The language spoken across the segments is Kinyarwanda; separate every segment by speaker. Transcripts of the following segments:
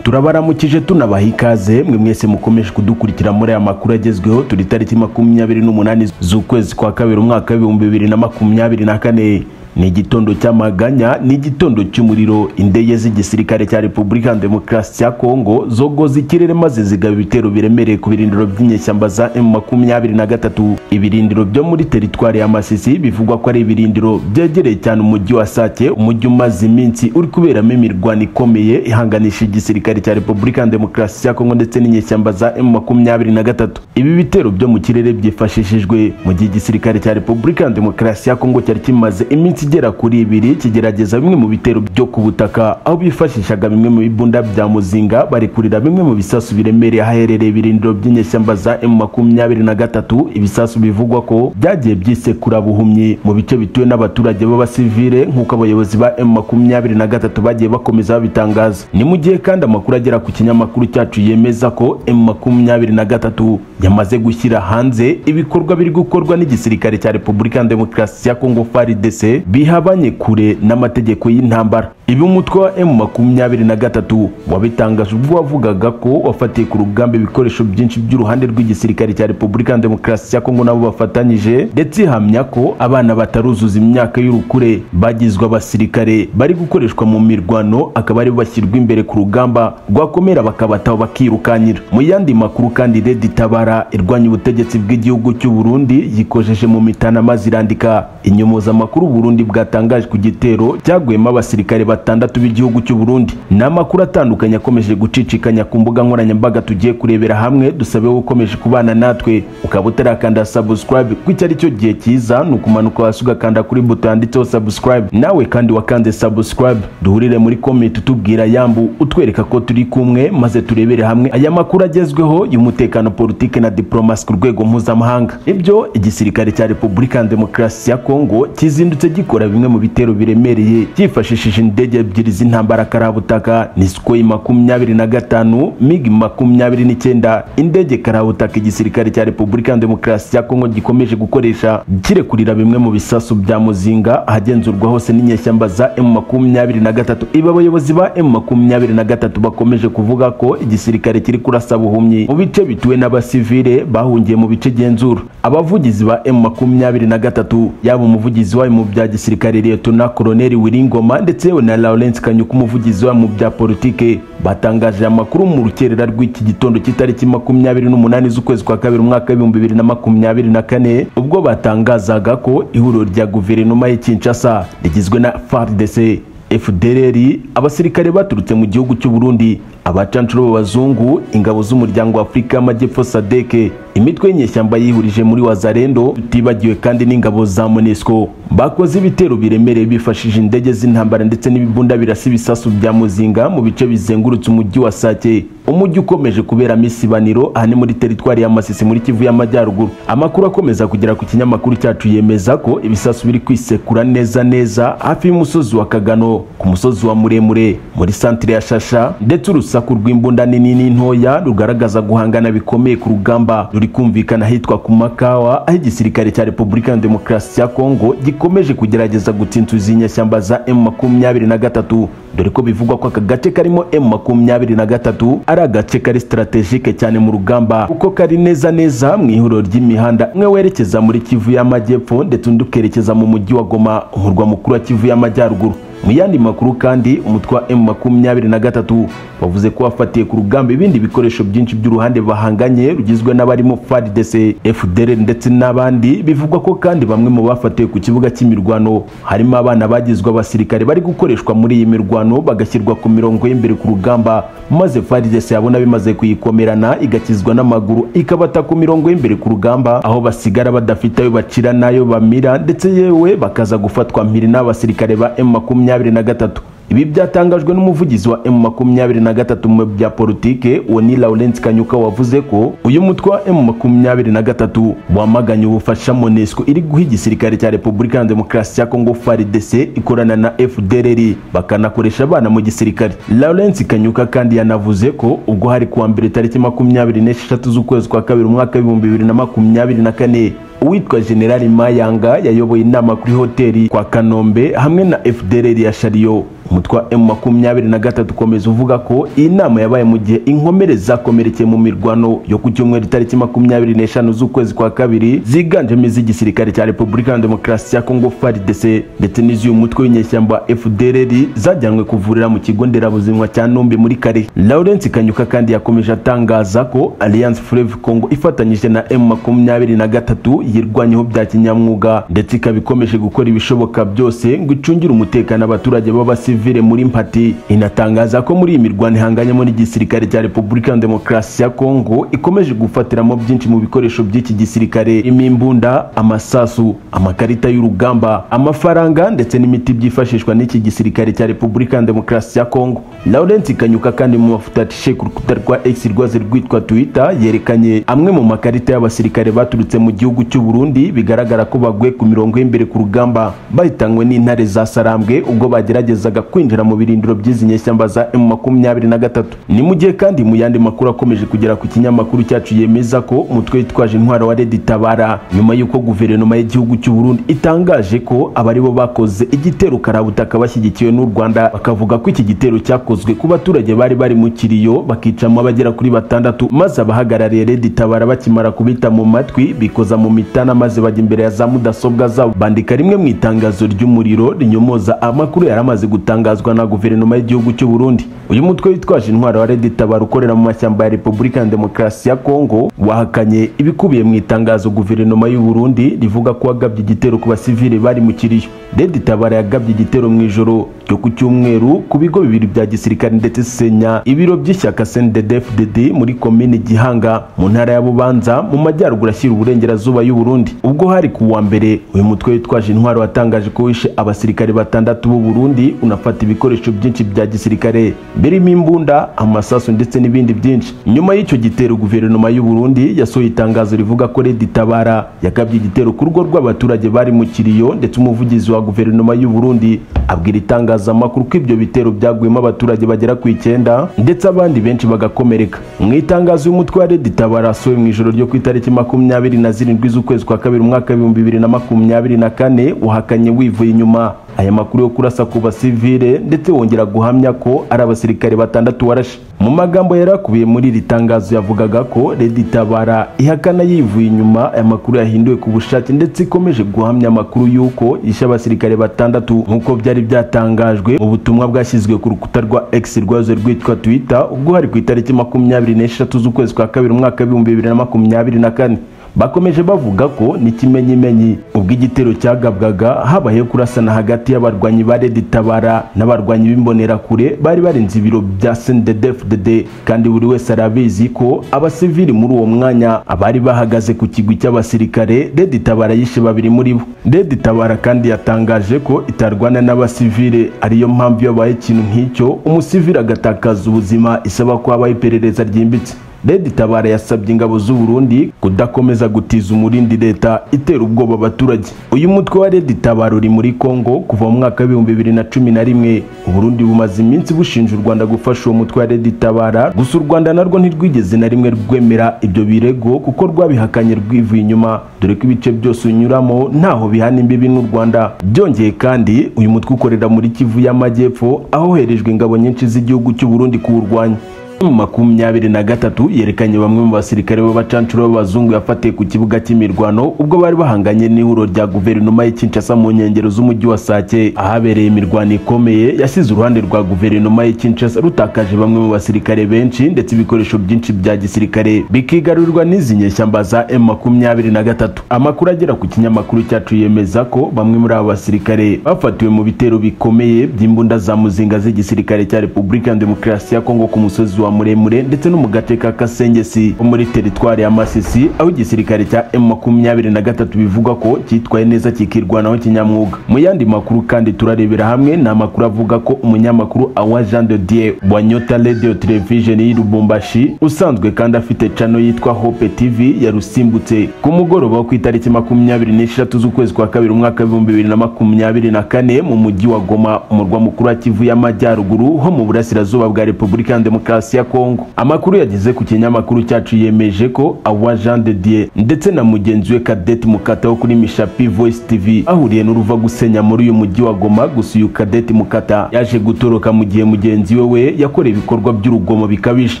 Speaker 1: turabaramukije tunabaha ikaze mwe mwese mukomeje kudukurikira muri aya makuru agezweho turi tariki makumyabiri n'umunani z'ukwezi kwa kabiri umwaka w'ibihumbi bibiri na makumyabiri na kane ni igitondo cy'amaganya ni igitondo cy'umuriro indege z'igisirikare cya repubulika demokarasi ya kongo zogoza ikirere maze zigaba ibitero biremereye ku birindiro by'inyeshyamba za emu makumyabiri na gatatu ibirindiro byo muri teritwari ya masisi bivugwa ko ari ibirindiro byegereye cyane umujyi wa sake umujyi umaze iminsi uri kuberamo imirwano ikomeye ihanganisha igisirikare cya repubulika demokarasi ya kongo ndetse n'inyeshyamba za emu makumyabiri na gatatu ibi bitero byo mu kirere byifashishijwe mu gihe igisirikare cya repubulika demokarasi ya kongo cyari kimaze iminsi igera kuri ibiri kigerageza bimwe mu bitero byo ku butaka aho bifashishaga bimwe mu bibunda bya muzinga barekurira bimwe mu bisasu biremereye ahaherereye ibirindiro by'inyeshyamba za emu makumyabiri na gatatu ibisasu bivugwa ko byagiye byisekura buhumyi mu bice bituwe n'abaturage b'abasivile nk'uko abayobozi ba emu makumyabiri na gatatu bagiye bakomeza babitangaza ni mu gihe kandi amakuru agera ku kinyamakuru cyacu yemeza ko emu makumyabiri na gatatu yamaze gushyira hanze ibikorwa biri gukorwa n'igisirikare cya repubulika demokarasi ya kongo faridese bihabanye kure n'amategeko y'intambara ibi umutwe wa emu makumyabiri na gatatu wabitangaje ubwo wavugaga ko wafatiye ku rugamba ibikoresho byinshi by'uruhande rw'igisirikare cya repubulika demokarasi ya kongo nabo bafatanyije ndetse ihamya ko abana bataruzuza imyaka y'urukure bagizwe abasirikare bari gukoreshwa mu mirwano akaba ari bashyirwa imbere ku rugamba rwakomera bakabataho bakirukankira mu yandi makuru kandi redi tabara irwanya ubutegetsi bw'igihugu cy'u Burundi yikojeje mu mitana maze irandika inyomozamakuru Burundi bwatangaje ku gitero cyaguyemo abasirikare batandatu b'igihugu cy'u Burundi ni amakuru atandukanye akomeje gucicikanya ku mbuga nkoranyambaga tugiye kurebera hamwe dusabe ukomeje kubana natwe ukaba utarakanda subscribe ko icyo ari cyo gihe cyiza ni ukumanuka hasi ugakanda kuri buto yanditseho subscribe nawe kandi wakanze subscribe duhurire muri comment utubwira yambu utwereka ko turi kumwe maze turebere hamwe aya makuru agezweho y'umutekano politike na diplomasi ku rwego mpuzamahanga ibyo igisirikare cya Repubulika Demokarasi ya Kongo kizindutse gikora bimwe mu bitero biremereye cyifashishije indege ebyiri z'intambara karabutaka ni Sukhoi makumyabiri na gatanu MiG makumyabiri n'icyenda indege karabutaka igisirikare cya Repubulika Demokarasi ya Kongo gikomeje gukoresha kirekurira bimwe mu bisasu bya muzinga ahagenzurwa hose n'inyeshyamba za M makumyabiri na gatatu ibi abayobozi ba M makumyabiri na gatatu bakomeje kuvuga ko igisirikare kiri kurasa buhumyi mu bice bituwe n'abasivile bahungiye mu bice genzura abavugizi ba M makumyabiri na gatatu yaba umuvugizi wayo mu bya gisirikare Liyetona Koloneli Wiringoma ndetse yewe na Lawrence Kanyuka umuvugizi wayo mu bya politike batangaje amakuru mu rukerera rw'iki gitondo cy'itariki makumyabiri n'umunani z'ukwezi kwa kabiri umwaka w'ibihumbi bibiri na makumyabiri na kane ubwo batangazaga ko ihuriro rya guverinoma y'i Kinshasa rigizwe na FARDC FDLR abasirikare baturutse mu gihugu cy'u Burundi abacanshuro b'abazungu ingabo z'umuryango w'afurika y'amajyepfo sadeke imitwe y'inyeshyamba yihurije muri wazarendo tutibagiwe kandi n'ingabo za monesco bakoze ibitero biremereye bifashishije indege z'intambara ndetse n'ibibunda birasa ibisasu bya muzinga mu bice bizengurutse umujyi wa sake umujyi ukomeje kuberamo isibaniro aha ni muri teritwari ya masisi muri kivu y'amajyaruguru amakuru akomeza kugera ku kinyamakuru cyacu yemeza ko ibisasu biri kwisekura neza neza hafi y'umusozi wa kagano ku musozi wa muremure muri santire ya shasha ndetse urusa urusaku rw'imbunda nini n'intoya rugaragaza guhangana bikomeye ku rugamba ruri kumvikana ahitwa ku makawa aho igisirikare cya repubulika demokarasi ya kongo gikomeje kugerageza gutsinsuza inyeshyamba za emu makumyabiri na gatatu dore ko bivugwa ko aka gace karimo emu makumyabiri na gatatu ari agace kari sitarategike cyane mu rugamba kuko kari neza neza mu ihuriro ry'imihanda umwe werekeza muri kivu y'amajyepfo ndetse undi ukerekeza mu mujyi wa goma umurwa mukuru wa kivu y'amajyaruguru mu yandi makuru kandi umutwe wa emu makumyabiri na gatatu bavuze ko wafatiye ku rugamba ibindi bikoresho byinshi by'uruhande bahanganye rugizwe n'abarimo FARDC, FDLR ndetse n'abandi bivugwa ko kandi bamwe mu bafatiwe ku kibuga cy'imirwano harimo abana bagizwe abasirikare bari gukoreshwa muri iyi mirwano bagashyirwa ku mirongo y'imbere ku rugamba maze FARDC yabona bimaze kuyikomerana igakizwa n'amaguru ikabata ku mirongo y'imbere ku rugamba aho basigara badafite ayo bacira n'ayo bamira ndetse yewe bakaza gufatwa mpiri n'abasirikare ba emu makumyabiri na gatatu ibi byatangajwe n'umuvugizi wa emu makumyabiri na gatatu mu bya politike uwo ni Lawrence Kanyuka wavuze ko uyu mutwe wa emu makumyabiri na gatatu wamaganye ubufasha Monesco iri guha igisirikare cya Repubulika Demokarasi ya Kongo FARDC ikorana na FDLR bakanakoresha abana mu gisirikare Lawrence Kanyuka kandi yanavuze ko ubwo hari kuwa mbere tariki makumyabiri n'esheshatu z'ukwezi kwa kabiri umwaka w'ibihumbi bibiri na makumyabiri na kane uwitwa generali mayanga yayoboye inama kuri hoteli kwa kanombe hamwe na fdrr ya shariyo umutwe wa emu makumyabiri na gatatu ukomeza uvuga ko iyi nama yabaye mu gihe inkomere zakomerekeye mu mirwano yo ku cyumweru itariki makumyabiri n'eshanu z'ukwezi kwa kabiri ziganjemo iz'igisirikare cya repubulika ya demokarasi ya kongo faridese ndetse n'iz'uyu mutwe w'inyeshyamba fdrr zajyanwe kuvurira mu kigo nderabuzima cya nombe muri kare lawrence kanyuka kandi yakomeje atangaza ko alliance fleve congo ifatanyije na emu makumyabiri na gatatu yirwanyeho bya kinyamwuga ndetse ikaba ikomeje gukora ibishoboka byose ngo icungire umutekano abaturage b'abasivili civile muri mpati inatangaza ko muri iyi mirwano ihanganyemo n'igisirikare cya repubulika ya demokarasi ya kongo ikomeje gufatiramo byinshi mu bikoresho by'iki gisirikare irimo imbunda amasasu amakarita y'urugamba amafaranga ndetse n'imiti byifashishwa n'iki gisirikare cya repubulika ya demokarasi ya kongo lawrence kanyuka kandi mu mafoto atishe ku rukuta rwa x rwaze rwitwa twitter yerekanye amwe mu makarita y'abasirikare baturutse mu gihugu cy'u burundi bigaragara ko baguye ku mirongo y'imbere ku rugamba bahitanywe n'intare za sarambwe ubwo bageragezaga kwinjira mu birindiro by'izi nyeshyamba za emu makumyabiri na gatatu ni mu gihe kandi mu yandi makuru akomeje kugera ku kinyamakuru cyacu yemeza ko umutwe witwaje intwaro wa redi tabara nyuma y'uko guverinoma y'igihugu cy'u burundi itangaje ko abari bo bakoze igitero karabutaka bashyigikiwe n'u rwanda bakavuga ko iki gitero cyakozwe ku baturage bari bari mu kiriyo bakicamo abagera kuri batandatu maze abahagarariye redi tabara bakimara kubita mu matwi bikoza mu mitana maze bajya imbere ya za mudasobwa zabo bandika rimwe mu itangazo ry'umuriro rinyomoza amakuru yari amaze gutanga gutangazwa na guverinoma y'igihugu cy'u Burundi uyu mutwe witwaje intwaro wa Red Tabara ukorera mu mashyamba ya Repubulika ya Demokarasi ya Kongo wahakanye ibikubiye mu itangazo guverinoma y'u Burundi rivuga ko wagabye igitero ku basivile bari mu kiriyo Red Tabara yagabye igitero mu ijoro ryo ku cyumweru ku bigo bibiri bya gisirikare ndetse senya ibiro by'ishyaka CNDD-FDD muri komine Gihanga mu ntara ya Bubanza mu majyaruguru ashyira uburengerazuba y'u Burundi ubwo hari ku wa mbere uyu mutwe witwaje intwaro watangaje ko wishe abasirikare batandatu b'u Burundi unafashe bafata ibikoresho byinshi bya gisirikare birimo imbunda amasasu ndetse n'ibindi byinshi nyuma y'icyo gitero guverinoma y'u Burundi yasohoye itangazo rivuga ko Red Tabara yagabye igitero ku rugo rw'abaturage bari mu kiriyo ndetse umuvugizi wa guverinoma y'u Burundi abwira itangazamakuru ko ibyo bitero byaguyemo abaturage bagera ku icyenda ndetse abandi benshi bagakomereka mu itangazo y'umutwe wa Red Tabara asohoye mu ijoro ryo ku itariki makumyabiri na zirindwi z'ukwezi kwa kabiri umwaka w'ibihumbi bibiri na makumyabiri na kane wahakanye wivuye inyuma aya makuru yo kurasa ku basivile ndetse wongera guhamya ko ari abasirikare batandatu warashe mu magambo yari akubiye muri iri tangazo yavugaga ko Red Tabara ihakana yivuye inyuma aya makuru yahinduwe ku bushake ndetse ikomeje guhamya amakuru y'uko yishe abasirikare batandatu nk'uko byari byatangajwe mu butumwa bwashyizwe ku rukuta rwa X rwazo rwitwa Twitter ubwo hari ku itariki makumyabiri n'eshatu z'ukwezi kwa kabiri umwaka w'ibihumbi bibiri na makumyabiri na kane bakomeje bavuga ko n'ikimenyimenyi ubwo igitero cyagabwaga habayeho kurasana hagati y'abarwanyi ba Red Tabara n'abarwanyi b'imbonerakure bari barinze ibiro bya CNDD-FDD kandi buri wese arabizi ko abasivili muri uwo mwanya abari bahagaze ku kigwi cy'abasirikare Red Tabara yishe babiri muri bo Red Tabara kandi yatangaje ko itarwana n'abasivile ariyo mpamvu iyo abaye ikintu nk'icyo umusivili agatakaza ubuzima isaba ko habaho iperereza ryimbitse Red Tabara yasabye ingabo z'u Burundi kudakomeza gutiza umurindi leta itera ubwoba abaturage. Uyu mutwe wa Red Tabara uri muri Kongo kuva mu mwaka w'ibihumbi bibiri na cumi na rimwe. U Burundi bumaze iminsi bushinja u Rwanda gufasha uwo mutwe wa Red Tabara, gusa u Rwanda narwo ntirwigeze na rimwe rwemera ibyo birego kuko rwabihakanye rwivuye inyuma, dore ko ibice byose unyuramo ntaho bihana imbibi n'u Rwanda. Byongeye kandi uyu mutwe ukorera muri Kivu y'Amajyepfo ahoherejwe ingabo nyinshi z'igihugu cy'u Burundi kuwurwanya. mu makumyabiri na gatatu yerekanye bamwe mu basirikare b'abacancuro b'abazungu yafatiye ku kibuga cy'imirwano ubwo bari bahanganye n'ihuriro rya guverinoma y'i Kinshasa mu nkengero z'umujyi wa Sake ahabereye imirwano ikomeye yasize uruhande rwa guverinoma y'i Kinshasa rutakaje bamwe mu basirikare benshi ndetse ibikoresho byinshi bya gisirikare bikigarurirwa n'izi nyeshyamba za M makumyabiri na gatatu amakuru agera ku kinyamakuru cyacu yemeza ko bamwe muri aba basirikare bafatiwe mu bitero bikomeye by'imbunda za muzinga z'igisirikare cya Repubulika ya Demokarasi ya Kongo ku musozi wa muremure ndetse no mu gace ka Kasengesi ho muri teritwari ya Masisi aho igisirikare cya M23 bivuga ko cyitwaye neza kikirwanaho kinyamwuga mu yandi makuru kandi turarebera hamwe ni amakuru avuga ko umunyamakuru Awa Jean de Dieu wa Nyota Radio Television y'i Lubumbashi usanzwe kandi afite channel yitwa Hope TV yarusimbutse ku mugoroba wo ku itariki makumyabiri n'eshatu z'ukwezi kwa kabiri umwaka w'ibihumbi bibiri na makumyabiri na kane mu mujyi wa Goma umurwa mukuru wa Kivu y'amajyaruguru ho mu burasirazuba bwa Repubulika ya Demokarasi demokarasi ya kongo amakuru yageze ku kinyamakuru cyacu yemeje ko awa jean de dieu ndetse na mugenzi we kadeti mukata wo kuri mishapi voice tv bahuriye n'uruva gusenya muri uyu mujyi wa goma gusa uyu kadeti mukata yaje gutoroka mu gihe mugenzi we we yakoreye ibikorwa by'urugomo bikabije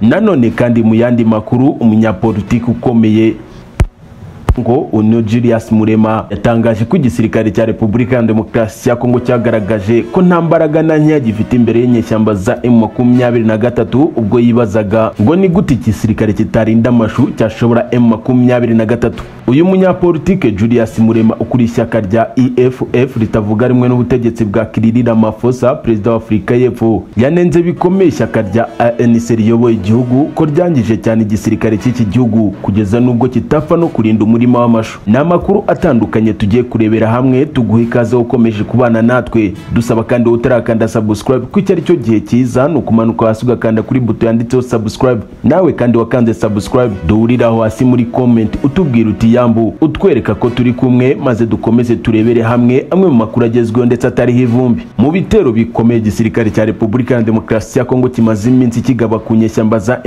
Speaker 1: nanone kandi mu yandi makuru umunyapolitiki ukomeye ngo uno Julius Murema yatangaje ko igisirikare cya Repubulika ya Demokarasi ya Kongo cyagaragaje ko nta mbaraga na nkeya gifite imbere y'inyeshyamba za M23 ubwo yibazaga ngo ni gute igisirikare kitarinda amashu cyashobora M23 uyu munyapolitike Julius Murema ukuriye ishyaka rya EFF ritavuga rumwe n'ubutegetsi bwa Cyril Ramaphosa perezida wa Afurika y'Epfo yanenze bikomeye ishyaka rya ANC riyoboye igihugu ko ryangije cyane igisirikare cy'iki gihugu kugeza n'ubwo kitapfa no kurinda umurimo umurima w'amashu ni amakuru atandukanye tugiye kurebera hamwe tuguha ikaze ukomeje kubana natwe dusaba kandi wowe utarakanda subscribe ko icyo ari cyo gihe cyiza ni ukumanuka hasi ugakanda kuri buto yanditseho subscribe nawe kandi wakanze subscribe duhuriraho hasi muri comment utubwira uti yambu utwereka ko turi kumwe maze dukomeze turebere hamwe amwe mu makuru agezweho ndetse atariho ivumbi mu bitero bikomeye igisirikare cya repubulika ya demokarasi ya kongo kimaze iminsi kigaba ku nyeshyamba za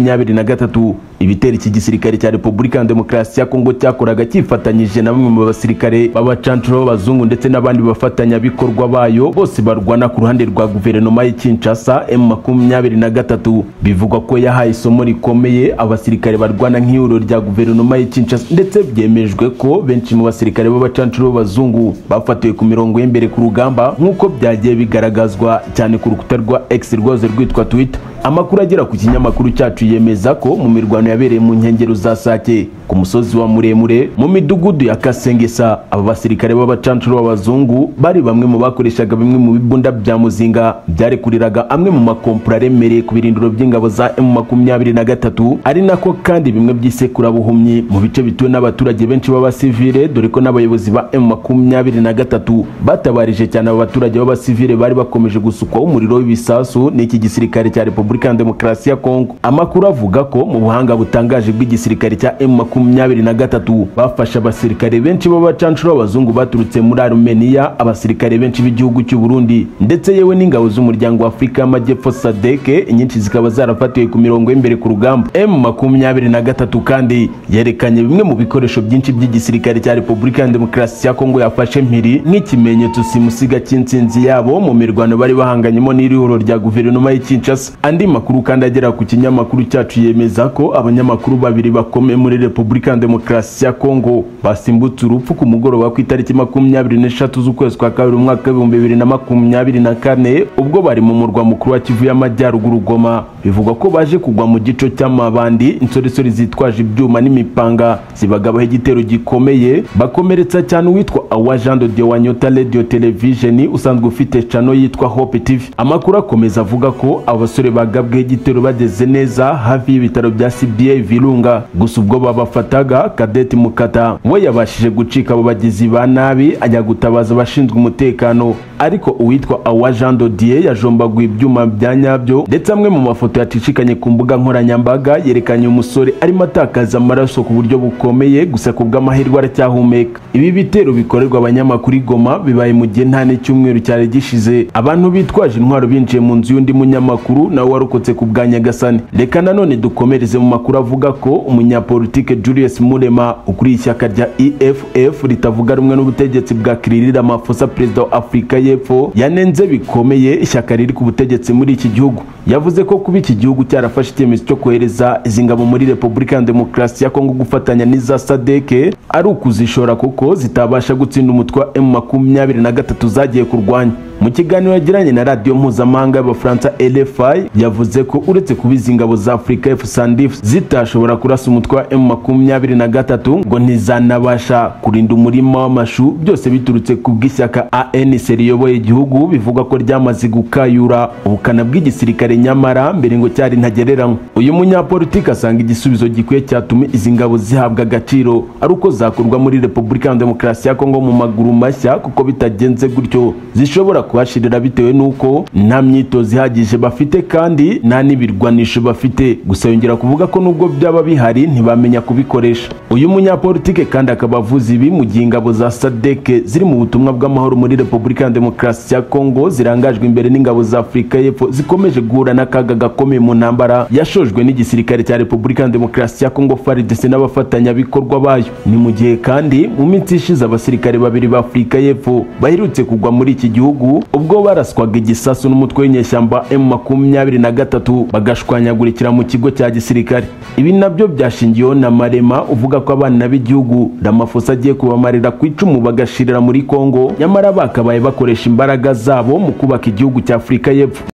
Speaker 1: M23 ibitero iki gisirikare cya repubulika ya demokarasi ya kongo cyakoraga cyifatanyije na bamwe mu basirikare b'abacancuro b'abazungu ndetse n'abandi bafatanyabikorwa bayo bose barwana ku ruhande rwa guverinoma y'i Kinshasa M23 bivugwa ko yahaye isomo rikomeye abasirikare barwana nk'ihuriro rya guverinoma y'i Kinshasa ndetse byemejwe ko benshi mu basirikare b'abacancuro b'abazungu bafatiwe ku mirongo y'imbere ku rugamba nk'uko byagiye bigaragazwa cyane ku rukuta rwa X rwose rwitwa Twitter amakuru agera ku kinyamakuru cyacu yemeza ko mu mirwano yabereye mu nkengero za Sake ku musozi wa muremure mu midugudu ya Kasengesa aba basirikare b'abacancuro b'abazungu bari bamwe mu bakoreshaga bimwe mu bibunda bya muzinga byarekuriraga amwe mu makompura aremereye ku birindiro by'ingabo za M23 ari nako kandi bimwe by'isekurabuhumyi mu bice bituwe n'abaturage benshi b'abasivile dore ko n'abayobozi ba M23 batabarije cyane aba baturage b'abasivile bari bakomeje gusukwaho umuriro w'ibisasu n'iki gisirikare cya Repubulika Repubulika ya Demokarasi ya Kongo. Amakuru avuga ko mu buhanga butangaje bw'igisirikare cya M23 bafashe abasirikare benshi b'abacancuro b'abazungu baturutse muri Armenia, abasirikare benshi b'igihugu cy'u Burundi ndetse yewe n'ingabo z'umuryango w'Afurika y'Amajyepfo SADC, inyinshi zikaba zarafatiwe ku mirongo y'imbere ku rugamba. M23 kandi yerekanye bimwe mu bikoresho byinshi by'igisirikare cya Repubulika ya Demokarasi ya Kongo yafashe mpiri nk'ikimenyetso simusiga cy'insinzi yabo mu mirwano bari bahanganyemo n'irihuro rya guverinoma y'i Kinshasa andi makuru kandi agera ku kinyamakuru cyacu yemeza ko abanyamakuru babiri bakomeye muri Repubulika ya Demokarasi ya Kongo basimbutse urupfu ku mugoroba ku itariki makumyabiri n'eshatu z'ukwezi kwa kabiri umwaka w'ibihumbi bibiri na makumyabiri na kane ubwo bari mu murwa mukuru wa Kivu y'Amajyaruguru Goma bivugwa ko baje kugwa mu gico cy'amabandi insoresore zitwaje ibyuma n'imipanga zibagabaho igitero gikomeye bakomeretsa cyane uwitwa Awa Jean de Dieu wa Nyota Radio Television usanzwe ufite channel yitwa Hope TV amakuru akomeza avuga ko abasore ba bagabweho igitero bageze neza hafi y'ibitaro bya CBA Virunga gusa ubwo babafataga Kadeti Mukata we yabashije gucika abo bagizi ba nabi ajya gutabaza abashinzwe umutekano ariko uwitwa Awa Jean Dodier yajombaguye ibyuma bya nyabyo ndetse amwe mu mafoto yacicikanye ku mbuga nkoranyambaga yerekanye umusore arimo atakaza amaraso ku buryo bukomeye gusa ku bw'amahirwe aracyahumeka ibi bitero bikorerwa abanyamakuru i Goma bibaye mu gihe nta n'icyumweru cyari gishize abantu bitwaje intwaro binjiye mu nzu y'undi munyamakuru nawe warokotse ku bwa nyagasani reka nanone dukomereze mu makuru avuga ko umunyapolitike Julius Murema ukuriye ishyaka rya EFF ritavuga rumwe n'ubutegetsi bwa Cyril Ramaphosa perezida wa Afurika y'Epfo yanenze bikomeye ishyaka riri ku butegetsi muri iki gihugu yavuze ko kuba iki gihugu cyarafashe icyemezo cyo kohereza izi ngabo muri Repubulika ya Demokarasi ya Kongo gufatanya n'iza SADC ari ukuzishora kuko zitabasha gutsinda umutwe wa M23 zagiye kurwanya mu kiganiro yagiranye na radiyo mpuzamahanga y'abafaransa RFI yavuze ko uretse kuba izi ngabo za Afurika F-SANDF zitashobora kurasa umutwe wa M23 ngo ntizanabasha kurinda umurima w'amashu byose biturutse ku bw'ishyaka ANC riyoboye igihugu bivuga ko ryamaze gukayura ubukana bw'igisirikare nyamara mbere ngo cyari ntagereranywa uyu munyapolitiki asanga igisubizo gikwiye cyatuma izi ngabo zihabwa agaciro ari uko zakorwa muri Repubulika ya Demokarasi ya Kongo mu maguru mashya kuko bitagenze gutyo zishobora kuhashirira bitewe n'uko nta myitozo ihagije bafite kandi nta n'ibirwanisho bafite gusa yongera kuvuga ko nubwo byaba bihari ntibamenya kubikoresha uyu munyapolitike kandi akaba avuze ibi mu gihe ingabo za sadeke ziri mu butumwa bw'amahoro muri repubulika ya demokarasi ya kongo zirangajwe imbere n'ingabo za afurika y'epfo zikomeje guhura n'akaga gakomeye mu ntambara yashojwe n'igisirikare cya repubulika ya demokarasi ya kongo faridese n'abafatanyabikorwa bayo ni mu gihe kandi mu minsi ishize abasirikare babiri ba afurika y'epfo baherutse kugwa muri iki gihugu ubwo baraswaga igisasu n'umutwe w'inyeshyamba m makumyabiri na gatatu bagashwanyagurikira mu kigo cya gisirikare ibi nabyo byashingiyeho na marema uvuga ko abana b'igihugu ramafosa agiye kubamarira ku icumu bagashirira muri kongo nyamara bakabaye bakoresha imbaraga zabo mu kubaka igihugu cya afurika y'epfo